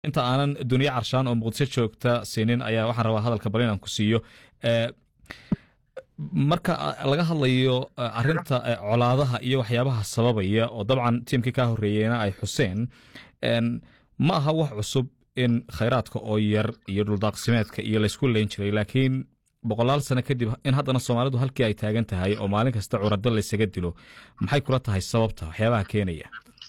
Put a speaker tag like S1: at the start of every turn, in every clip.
S1: inta aanan duniya carshaan oo muqdisho joogta siinin ayaa waxaan rabaa hadalka bal inaan ku siiyo marka laga hadlayo arinta colaadaha iyo waxyaabaha sababaya oo dabcan tiimkii kaa horeeyeyna ay xuseen ma aha wax cusub in khayraadka oo yar iyo dhuldaaqsimeedka iyo laysku leyn jiray laakiin boqolaal sano kadib in haddana soomaalidu halkii ay taagan tahay oo maalin kasta curado laysaga dilo maxay kula tahay sababta waxyaabaha keenaya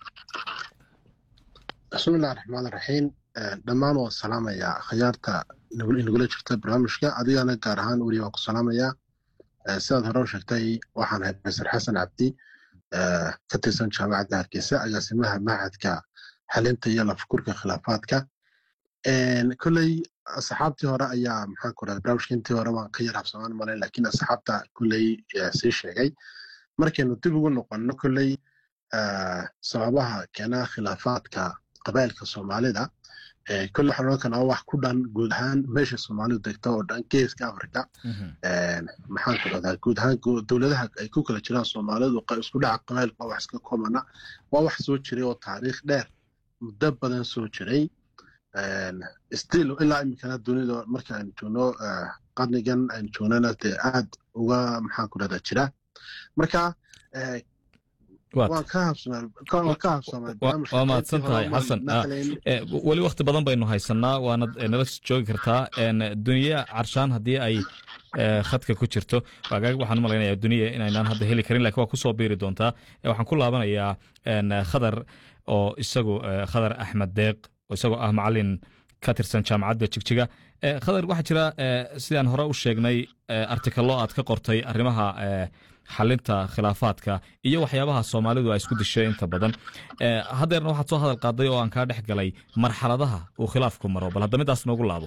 S2: bismillahi raxmaan raxiim dhammaan waan salaamayaa khiyaarta inagula jirta barnaamijka adigana gaar ahaan weli waan ku salaamayaa sidaad hore u sheegtay waxaan ahay profesor xasan cabdi ka tirsan jaamacadda hargeysa agaasimaha mahadka xalinta iyo lafakurka khilaafaadka kolley asxaabtii hore ayaa maxaan ku rahda barnaamijka intii hore waan ka yar habsamaan malay laakiin asxaabta kolley sii sheegay markaynu dib ugu noqonno kolley sababaha keena khilaafaadka qabailka soomaalida kolle waxaan odhan karnaa wax ku dhan guud ahaan meesha soomaalidu degto oo dhan geeska africa maxaan ku rahdaa guud ahaan dowladaha ay ku kala jiraan soomaalidu isku dhaca qabailka waa wax iska koobana waa wax soo jiray oo taariikh dheer muddo badan soo jiray still ilaa iminkana dunida marka aynu joogno qarnigan aynu joognana dee aad uga maxaan ku rahdaa jira marka
S1: waa mahadsan tahay xasan weli wakti badan baynu haysanaa waanad nala joogi kartaa duniya carshaan haddii ay khadka ku jirto waxaan u malaynaya duniya inaynaan hadda heli karin lakin waa kusoo biiri doontaa waxaan ku laabanayaa khadar oo isagu khadar axmed deeq oo isagoo ah macalin ka tirsan jaamacadda jigjiga khadar waxaa jira sidaan hore u sheegnay artikalo aad ka qortay arrimaha xalinta khilaafaadka iyo waxyaabaha soomaalidu ay isku dishay inta badan haddeerna waxaad soo hadal qaaday oo aan kaa dhex galay marxaladaha uu khilaafku maro bal hadda midaas noogu laabo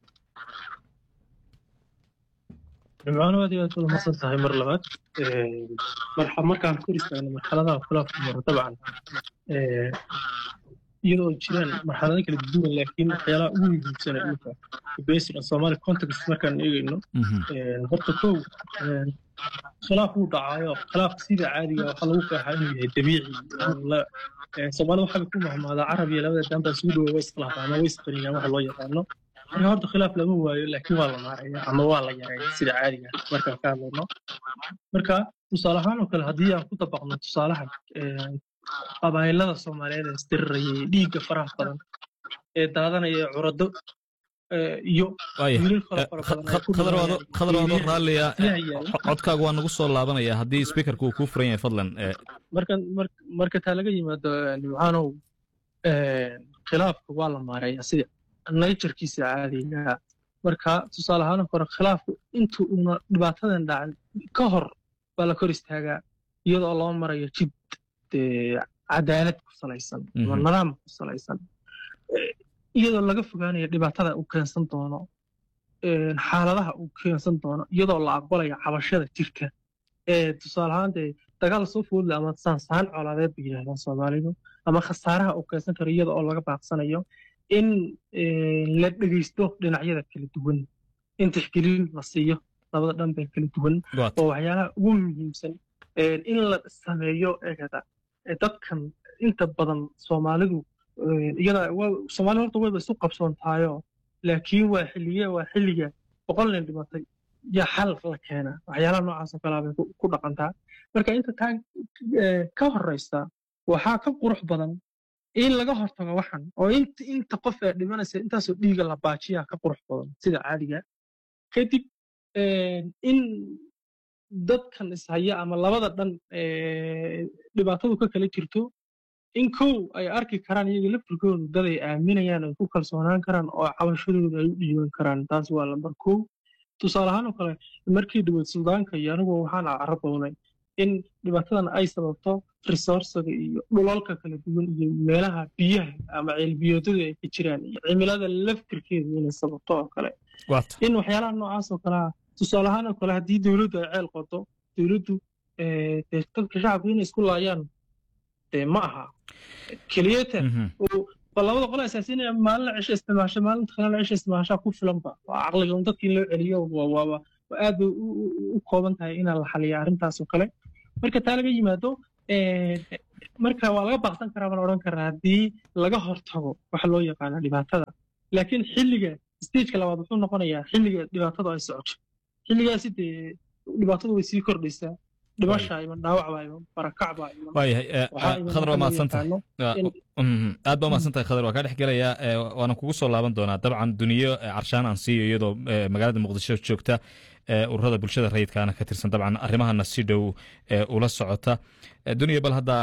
S3: nimcaano aad iyo aad wada masan tahay mar labaad markaan kor istaagno marxaladaha khilaafku maro dabcan iyadoo jiraan marxalado kala duwan laakiin waxyaalaha ugu muhiimsana dhulka based on somali context markaan eegayno horta kow khilaaf wuu dhacaayo khilaafka sida caadiga waxaa lagu qeexaa inuu yahay dabiici soomaalida waxaa ku mahmaadaa carab iyo labada daan baa isugu dhawa way iskhilaafaa ama way isqaniyaan waxa loo yaqaano marka horta khilaaf lama waayo laakiin waa la maaraya ama waa la yareeya sida caadiga markaan ka hadlayno marka tusaale ahaan oo kale haddii aan ku dabaqno tusaalahan qabaayilada soomaaliyeed ee isdirirayay dhiigga faraha badan ee daadanaya curado iyo
S1: khadar waadoo raalliya codkaaga waa nagu soo laabanaya haddii speakerka uu kuu furan yahay fadlan
S3: marka taa laga yimaado nimcaanow khilaafka waa la maareeya sida naturkiisa caadiga marka tusaale ahaan kore khilaafku inta uuna dhibaatadan dhacin ka hor baa la kor istaagaa iyadoo loo marayo jid cadaalad ku salaysan ama nidaam ku salaysan iyadoo laga fogaanayo dhibaatada uu keensan doono xaaladaha uu keensan doono iyadoo la aqbalayo cabashada jirka tusaale ahaan dee dagaal soo foodle ama saansaan colaadeed bay yidhahdaan soomaalidu ama khasaaraha uu keensan karo iyada oo laga baaqsanayo in la dhegeysto dhinacyada kala duwan in tixgelin la siiyo labada dhan bee kala duwan oo waxyaalaha ugu muhiimsan in la sameeyo eegada dadkan inta badan soomaalidu iyada soomaalida horta wayba isu qabsoon tahayo laakiin waa xilliye waa xilliga boqol nin dhimatay yaa xal la keena waxyaalaha noocaasoo kalea bay ku dhaqantaa marka inta taa ka horeysa waxaa ka qurux badan in laga hortago waxan oo inta qof ee dhimanaysa intaasoo dhiiga la baajiyaa ka qurux badan sida caadiga kadib in dadkan ishaya ama labada dhan dhibaatadu ka kala jirto in kow ay arki karaan iyaga laftirkoodu dad ay aaminayaan ay ku kalsoonaan karaan oo cabashadooda ay u dhiiban karaan taas waa lambar kow tusaale ahaan oo kale markii dhaweyd suldaanka iyo anigu waxaan carabownay in dhibaatadan ay sababto resourcega iyo dhulalka kala duwan iyo meelaha biyaha ama ceelbiyoodadu ay ka jiraan iyo cimilada laftirkeedu inay sababto oo kale in waxyaalaha noocaas oo kalea tusaale ahaan oo kale haddii dowladdu ay ceel qodo dowladdu dadka shacabku inay isku laayaan dee ma aha keliyata labada qole asaasinaya maalin cisho isticmaasha maalinta kalena cisho isticmaashaa ku filanba waa caqliga un dadka in loo celiyo waaba aad bay u kooban tahay inaa la xaliya arrintaas oo kale marka taa laga yimaado marka waa laga baaqsan karaa baan odhan karaa haddii laga hortago waxa loo yaqaana dhibaatada laakiin xilliga stageka labaad wuxuu noqonayaa xilliga dhibaatadu ay socoto xilligaasi dee dhibaatadu way sii kordhaysaa dhimasha iman dhaawac baa iman barakac baa iman
S1: waayahay eh,
S3: waxaa
S1: eh,
S3: iman
S1: khadar waa
S3: waxa loo
S1: mahadsantahay
S3: yaqaano in-
S1: Mhm. aad baa mahadsantahay khadar waa kaa dhex gelayaa eh, waana kugu soo laaban doonaa dabcan duniyo eh, carshaan aan siiyo iyadoo eh, magaalada muqdisho joogta eh, ururada bulshada rayidkaana ka tirsan dabcan arrimahana si dhow eh, ula socota Eh, duniya bal hadda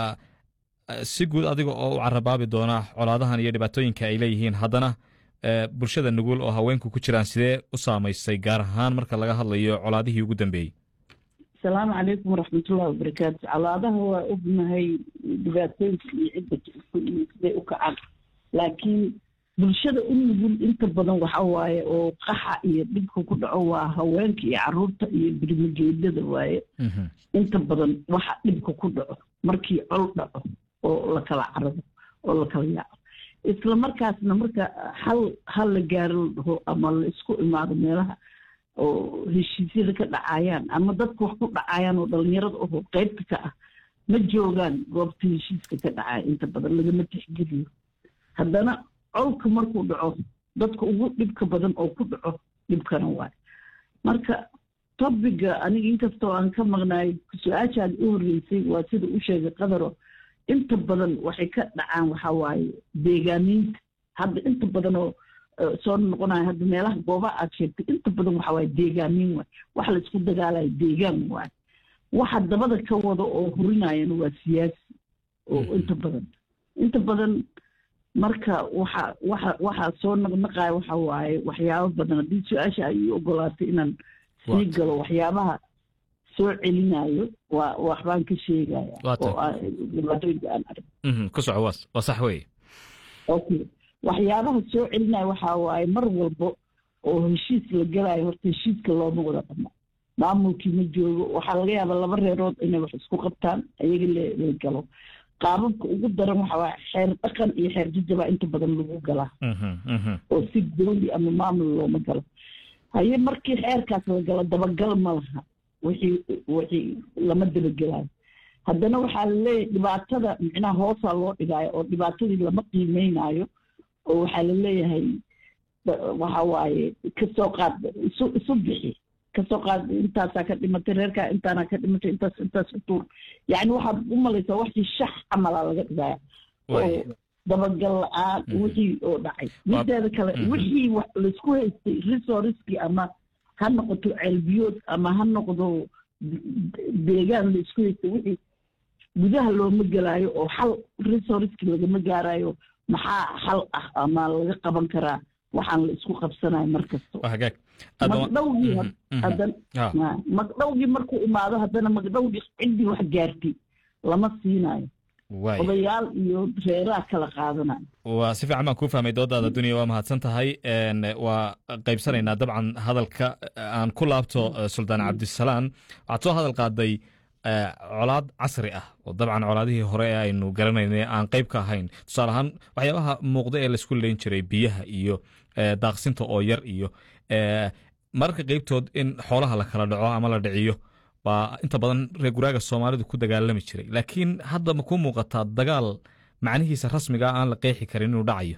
S1: eh, si guud adiga oo u carabaabi doona colaadahan iyo dhibaatooyinka ay leeyihiin haddana eh, bulshada nugul oo haweenku ku jiraan sidee u saamaysay gaar ahaan marka laga hadlayo colaadihii ugu dambeeyey
S4: asalaamu calaykum waraxmatullahi wabarakaatu colaadaha waa ognahay dhibaatooyinka iyo cidda jirta iyo siday u kacaan laakiin bulshada u nugul inta badan waxa waaye oo qaxa iyo dhibka ku dhaco waa haweenka iyo caruurta iyo birmigeedada waaye
S1: Mhm.
S4: inta badan waxa dhibka ku dhaco markii col dhaco oo la kala carado oo la kala yaaco isla markaasna marka hal hal la gaaro la dhaho ama la isku imaado meelaha oo heshiisyada ka dhacayaan ama dadka wax ku dhacayaan oo dhalinyarada oho qaybta ka ah ma joogaan goobta heshiiska ka dhacaya inta badan lagama tixgeliyo haddana colka markuu dhaco dadka ugu dhibka badan oo ku dhaco dhibkana waay marka tobiga aniga inkastoo aan ka maqnaay su-aashaad u horreysay waa sida u sheegay qadaro inta badan waxay ka dhacaan waxa waaye deegaaniinta hadda inta badan oo eh, soo noqonayo hadda meelaha goobaha aad sheegtay inta badan waxa waaye deegaaniin waay waxa la isku dagaalayo deegaan waay waxa dabada ka wada oo hurinayana waa siyaasi oo
S1: Mhm.
S4: inta badan inta badan marka waxa waxa waxa soo naqnaqaya waxa waaye waxyaabo badan haddii su-aasha ay ii ogolaatay inaan sii
S1: Waata.
S4: galo waxyaabaha soo celinayo waa waxbaan ka sheegaya
S1: Waata.
S4: oo ah dhibaatooyinka aan arag
S1: Mhm. ku soco waa waa sax weeye
S4: okay waxyaabaha soo celinaya waxaa waaye mar walbo oo heshiis la galayo horta heshiiska looma wada dhamo maamulkii ma joogo waxaa laga yaabaa laba reerood inay wax isku qabtaan ayaga la la galo qaababka ugu daran waxa waaye xeer dhaqan iyo xeer jajaba inta badan lagu galaa
S1: Mhm. Mhm.
S4: oo si dowli ama maamul looma galo haye markii xeerkaas la galo dabagal ma laha wixii wixii lama dabagelayo haddana waxaa laleeyahay dhibaatada micnaha hoosaa loo dhigaayo oo dhibaatadii lama qiimeynayo oo waxaa la leeyahay da- waxa waaye kasoo qaad isu isu bixi kasoo qaad intaasaa ka dhimatay reerkaa intaana ka dhimatay intaas intaas u tuur yacni waxaad u malaysaa waxii shax camalaa laga dhigaya
S1: Waaye.
S4: oo dabagal la-aan
S1: Mhm.
S4: wixii oo dhacay mideeda kale
S1: Mhm.
S4: wixii wax laisku haystay resourcekii ama ha noqoto ceelbiyood ama ha noqdo de- deegaan laisku haystay wixii gudaha looma gelaayo oo xal resourcekii lagama gaarayo maxaa xal ah ama laga qaban karaa waxaan la isku qabsanayo mar kasta
S1: waa hagaag aad baa-
S4: magdhowgii
S1: Mhm.
S4: had-
S1: Mhm.
S4: haddana
S1: Ah.
S4: Ma- magdhowgii markuu imaado haddana magdhowgii ciddii wax gaartay lama siinayo
S1: waaye
S4: odayaal iyo reeraha kala qaadanayo
S1: waa si fiican baan kuu fahmay doodaada dunya waa mahadsan tahay Een, waa qaybsanaynaa dabcan hadalka aan ku laabto eh, suldaan cabdisalaan waxaad soo hadal qaaday eh, colaad casri ah oo dabcan colaadihii hore ee aynu garanaynay aan qayb ka ahayn tusaale ahaan waxyaabaha muuqda ee laisku leyn jiray biyaha iyo eh, daaqsinta oo yar iyo eh, mararka qeybtood in xoolaha la kala dhaco ama la dhiciyo baa inta badan reer guraaga soomaalidu ku dagaalami jiray laakiin hadda ma kuu muuqataa dagaal macnihiisa rasmiga ah aan la qeexi karin inuu dhacayo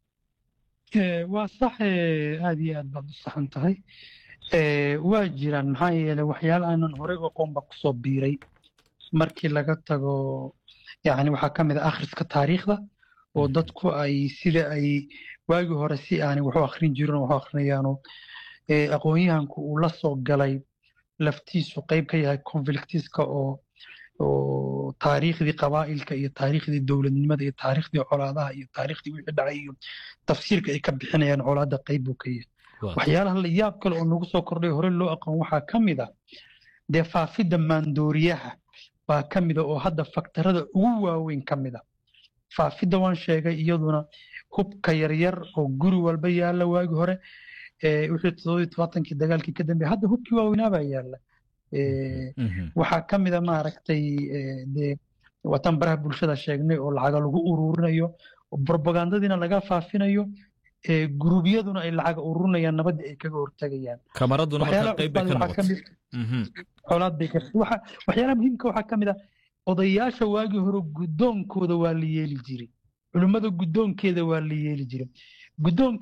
S5: Eh, waa sax eh, aad iyo aad baad u saxan tahay Eh, waa jiraan maxaa yeelay waxyaala aanan horey u aqoon baa kusoo biiray markii laga tago yani waxaa ka mid ah akhriska taariikhda oo dadku ay sida ay waagii hore si aanay waxu akhrin jirin oo waxu akhrinayaano eh, aqoon-yahanku uu la soo galay laftiisu qayb ka yahay conflictiska oo oo taariikhdii qabaa'ilka iyo taariikhdii dowladnimada iyo taariikhdii colaadaha iyo taariikhdii wixii dhacay iyo tafsiirka ay ka bixinayaan colaadda qayb buu ka yahay waxyaalaha la yaab kale oo nagu soo kordhay hore loo aqoon waxaa ka mid a dee faafidda maandooriyaha baa ka mid a oo hadda faktarada ugu waaweyn ka mid a faafidda waan sheegay iyaduna hubka yaryar oo guri walba yaalla waagi hore eh, wixii toddobiyo tobaatankii dagaalkii ka dambeeyay hadda hubkii waaweynaa baa yaalla Eh,
S1: Mhm.
S5: waxaa ka mid a maaragtay eh, dee watan baraha bulshada sheegnay oo lacaga lagu ururinayo oo propagandadiina laga faafinayo eh, guruubyaduna ay lacaga ururinayaan nabadda ay kaga hortagayaan
S1: kamaraduna marka
S5: waxyaalaha
S1: qayb bay ka
S5: cusbaan waxaa ka
S1: noqotay
S5: mid
S1: Mhm.
S5: colaad bay ka waxa waxyaalaha muhiimka waxaa ka mid ah odayaasha waagii hore guddoonkooda waa la yeeli jiray culimmada guddoonkeeda waa la yeeli jiray guddoon